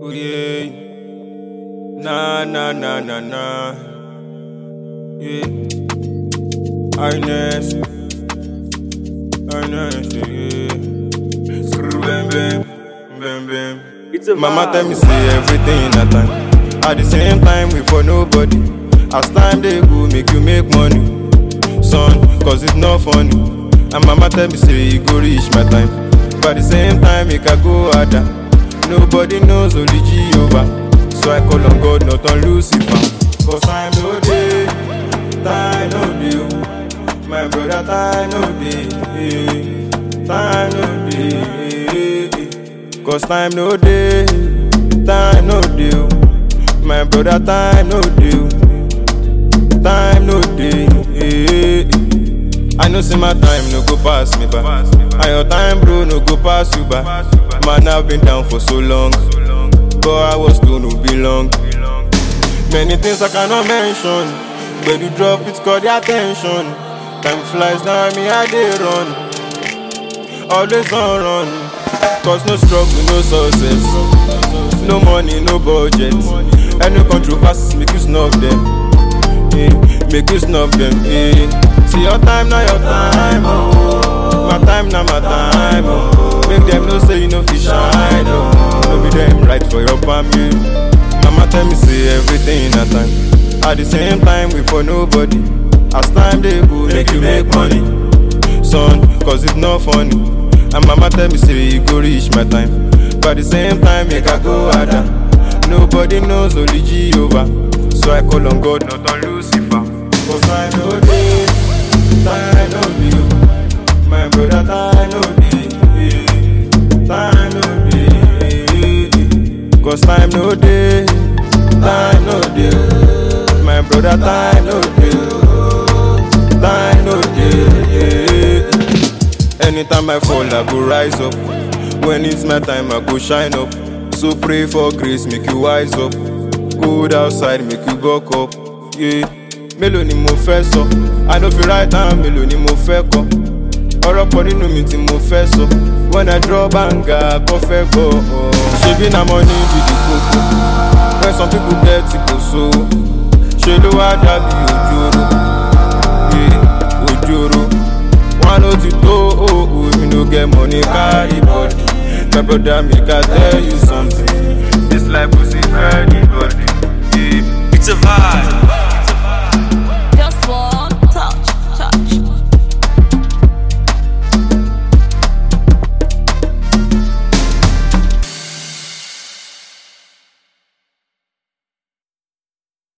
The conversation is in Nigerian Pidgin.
Oh yeah. Nah, nah, nah, nah, nah. Yeah. Ernest. Ernest, yeah. Screw bam, bam, bam, bam. It's a Mama vibe. tell me say everything in a time. At the same time, we for nobody. As time they go, make you make money. Son, cause it's not funny. And mama tell me say you go reach my time. But at the same time, make I go harder. Nobody knows only Jehovah. So I call on God, not on Lucifer. Cause time no day, time no day. My brother, time no day, time no day. Cause time no day, time no day. My brother, time no day, time no day. I know see my time no go pass me by. And your time, bro, no go pass you by. Man, I've been down for so long, but I was told no belong. Many things I cannot mention, but you drop it, call the attention. Time flies now, me I dey run, always on run. Cause no struggle, no success, no money, no budget. Any controversies make you snub them, eh, make you snub them. Eh. See your time now, your time, oh. my time now, my time. Oh. Make them know say you know fi shine, oh. no be them right for your family. Mama tell me say everything in a time. At the same time, we for nobody. As time they go, make you make money, son. Cause it's not funny. And mama tell me say you go reach my time. But at the same time, make I go harder. Nobody knows only Jehovah. So I call on God, not on Lucifer. Cause I know day, time no be. My brother, time no be. Time no be. Cause time no day, time no day. My brother, time no day. Time no day. Anytime I fall, I go rise up. When it's my time, I go shine up. So pray for grace, make you wise up. Good outside, make you buck up. Yeah. Mélòó ni mo fẹ́ sọ? I no fit write am, mélòó ni mo fẹ́ kọ? Ọ̀rọ̀ pọ̀ nínú mi tí mo fẹ́ sọ. When I draw banga, kọ́ fẹ́ gbọ́. Ṣebí na money be the koko? When some people get it kò sówó. Ṣé ló wá dàbí òjòrò? Yeah, òjòrò. One oh ti tó oh, if you no get money carry body. My brother make I tell you something. This life go see for anybody. Yeah. It's a vibe.